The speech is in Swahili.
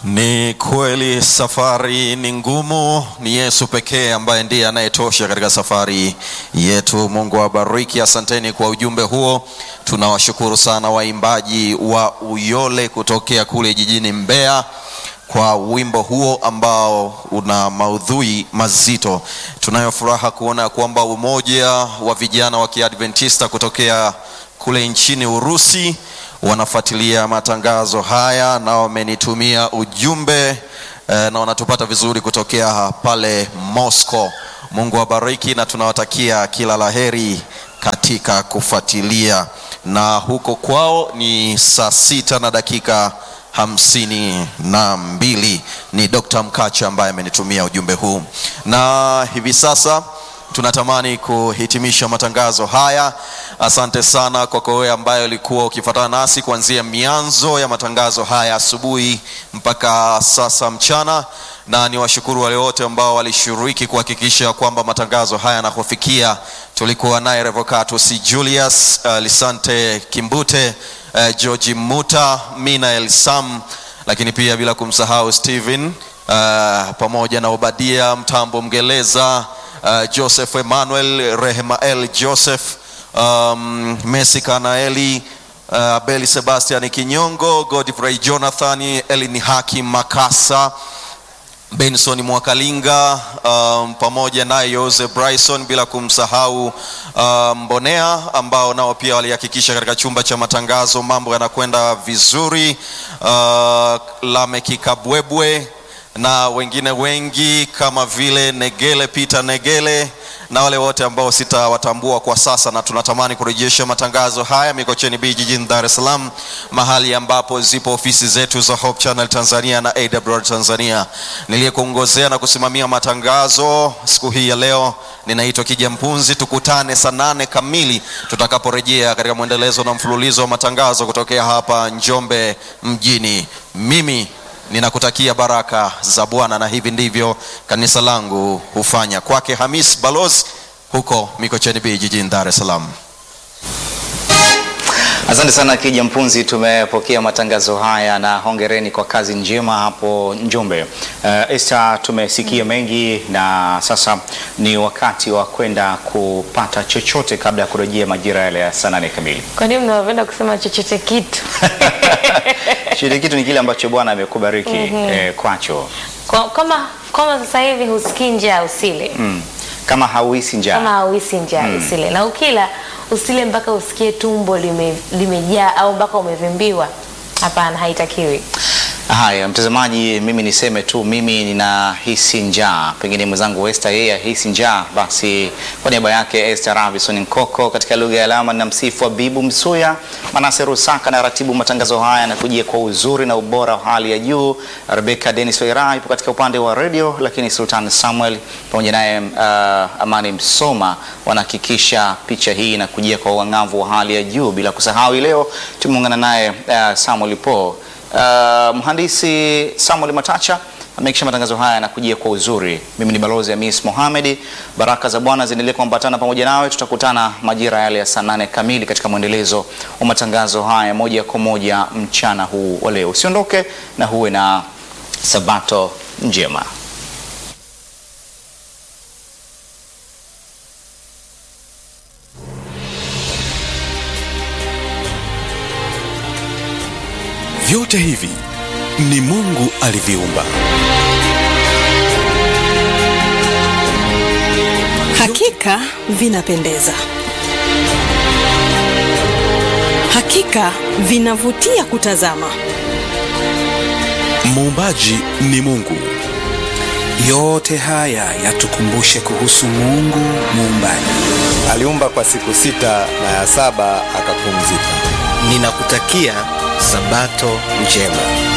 Ni kweli safari ni ngumu, ni Yesu pekee ambaye ndiye anayetosha katika safari yetu. Mungu awabariki, asanteni kwa ujumbe huo. Tunawashukuru sana waimbaji wa Uyole kutokea kule jijini Mbeya kwa wimbo huo ambao una maudhui mazito. Tunayo furaha kuona kwamba umoja wa vijana wa Kiadventista kutokea kule nchini Urusi wanafuatilia matangazo haya na wamenitumia ujumbe eh, na wanatupata vizuri kutokea pale Moscow. Mungu awabariki na tunawatakia kila laheri katika kufuatilia, na huko kwao ni saa sita na dakika hamsini na mbili. Ni Dr. Mkacha ambaye amenitumia ujumbe huu, na hivi sasa tunatamani kuhitimisha matangazo haya. Asante sana kwako wewe ambaye ulikuwa ukifuatana nasi kuanzia mianzo ya matangazo haya asubuhi mpaka sasa mchana, na ni washukuru wale wote ambao walishiriki kuhakikisha kwamba matangazo haya yanakufikia. Tulikuwa naye Revocatus Julius, uh, Lisante Kimbute, uh, George Muta, Mina Elsam, lakini pia bila kumsahau Steven uh, pamoja na Obadia Mtambo Mgeleza Uh, Joseph Emmanuel Rehemael Joseph um, Messi Kanaeli uh, Abeli Sebastian Kinyongo Godfrey Jonathan Elini Hakim Makasa Benson Mwakalinga um, pamoja naye Jose Bryson bila kumsahau um, Mbonea ambao nao pia walihakikisha katika chumba cha matangazo mambo yanakwenda vizuri uh, Lameki Kabwebwe na wengine wengi kama vile Negele Peter Negele na wale wote ambao sitawatambua kwa sasa, na tunatamani kurejesha matangazo haya Mikocheni B jijini Dar es Salaam, mahali ambapo zipo ofisi zetu za Hope Channel Tanzania na AWR Tanzania. Niliyekuongozea na kusimamia matangazo siku hii ya leo ninaitwa Kija Mpunzi. Tukutane saa nane kamili tutakaporejea katika mwendelezo na mfululizo wa matangazo kutokea hapa Njombe mjini. Mimi ninakutakia baraka za Bwana, na hivi ndivyo kanisa langu hufanya. Kwake Hamis Balozi huko Mikocheni B jijini Dar es Salaam. Asante sana Kija Mpunzi, tumepokea matangazo haya na hongereni kwa kazi njema hapo Njombe. Uh, Esther, tumesikia mengi na sasa ni wakati wa kwenda kupata chochote kabla ya kurejea majira yale ya saa nane kamili. Kwa nini mnapenda kusema chochote kitu? Chochote kitu ni kile ambacho Bwana amekubariki eh, kwacho. Kwa- Kama kama sasa hivi husikii njaa usile, Mm. Kama hauhisi njaa kama hauhisi njaa usile, na ukila usile mpaka usikie tumbo lime- limejaa au mpaka umevimbiwa. Hapana, haitakiwi. Haya, mtazamaji, mimi niseme tu, mimi ninahisi njaa. Pengine mwenzangu Esther yeye ahisi njaa, basi kwa niaba yake Esther Ravison Nkoko, katika lugha ya alama na msifu wa Bibu Msuya, Manase Rusaka na ratibu matangazo haya na kujia kwa uzuri na ubora wa hali ya juu. Rebecca Dennis Waira ipo katika upande wa radio, lakini Sultan Samuel pamoja naye uh, Amani Msoma wanahakikisha picha hii inakujia kwa uang'avu wa hali ya juu, bila kusahau hii leo tumeungana naye uh, Samuel Po Uh, mhandisi Samuel Matacha amehakikisha matangazo haya yanakujia kwa uzuri. Mimi ni balozi Hamis Mohamed. Baraka za Bwana ziendelee kuambatana pamoja nawe. Tutakutana majira yale ya saa nane kamili katika mwendelezo wa matangazo haya moja kwa moja mchana huu wa leo. Usiondoke na huwe na sabato njema. Vyote hivi ni Mungu aliviumba. Hakika vinapendeza, hakika vinavutia kutazama. Muumbaji ni Mungu. Yote haya yatukumbushe kuhusu Mungu muumbaji. Aliumba kwa siku sita na ya saba akapumzika. Ninakutakia Sabato njema.